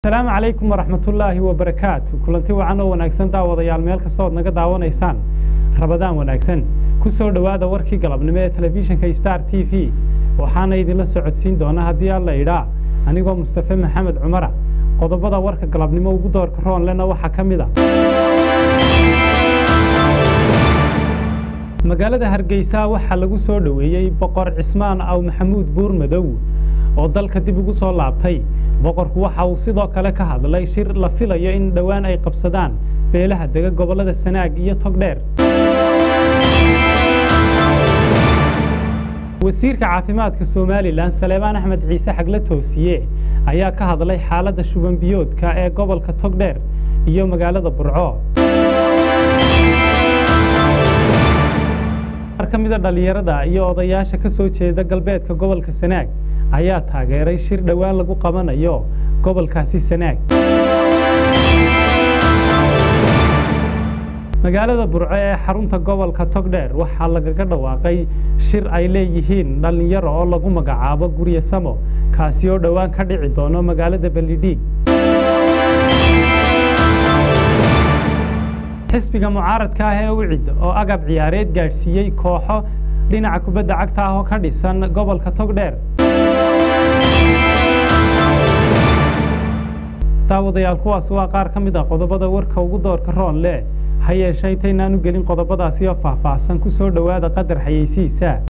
asalaamu calaykum waraxmatullaahi wabarakaatu kulanti wacan oo wanaagsan daawadayaal meel kasta ood naga daawanaysaan rabadaan wanaagsan ku soo dhowaada warkii galabnimo ee telefishinka star t v waxaana idinla socodsiin doona haddii alla idhaa anigoo mustafe maxamed cumara qodobada warka galabnimo ugu doorka roonlena waxaa ka mid a magaalada hargeysa waxaa lagu soo dhoweeyey boqor cismaan aw maxamuud buur madow oo dalka dib ugu soo laabtay boqorku waxa uu sidoo kale ka hadlay shir la filayo in dhowaan ay qabsadaan beelaha dega gobollada sanaag iyo togdheer wasiirka caafimaadka somalilan saleebaan axmed ciise xagle toosiye ayaa ka hadlay xaaladda shuban biyoodka ee gobolka togdheer iyo magaalada burco qaar ka mida dhallinyarada iyo odayaasha ka soo jeeda galbeedka gobolka sanaag ayaa taageeray shir dhowaan lagu qabanayo gobolkaasi sanaag magaalada burco ee xarunta gobolka togdheer waxaa lagaga dhawaaqay shir ay leeyihiin dhallinyaro oo lagu magacaabo gurye samo kaasi oo dhowaan ka dhici doono magaalada beledhiig xisbiga mucaaradka ah ee ucid oo agab ciyaareed gaadhsiiyey kooxo dhinaca kubadda cagta ah oo ka dhisan gobolka togdheer daawadayaal kuwaas waa qaar ka mid ah qodobada warka ugu doorka roon leh ha yeeshee intaynaan u gelin qodobadaasi oo faahfaahsan ku soo dhowaada qadar xayeysiisa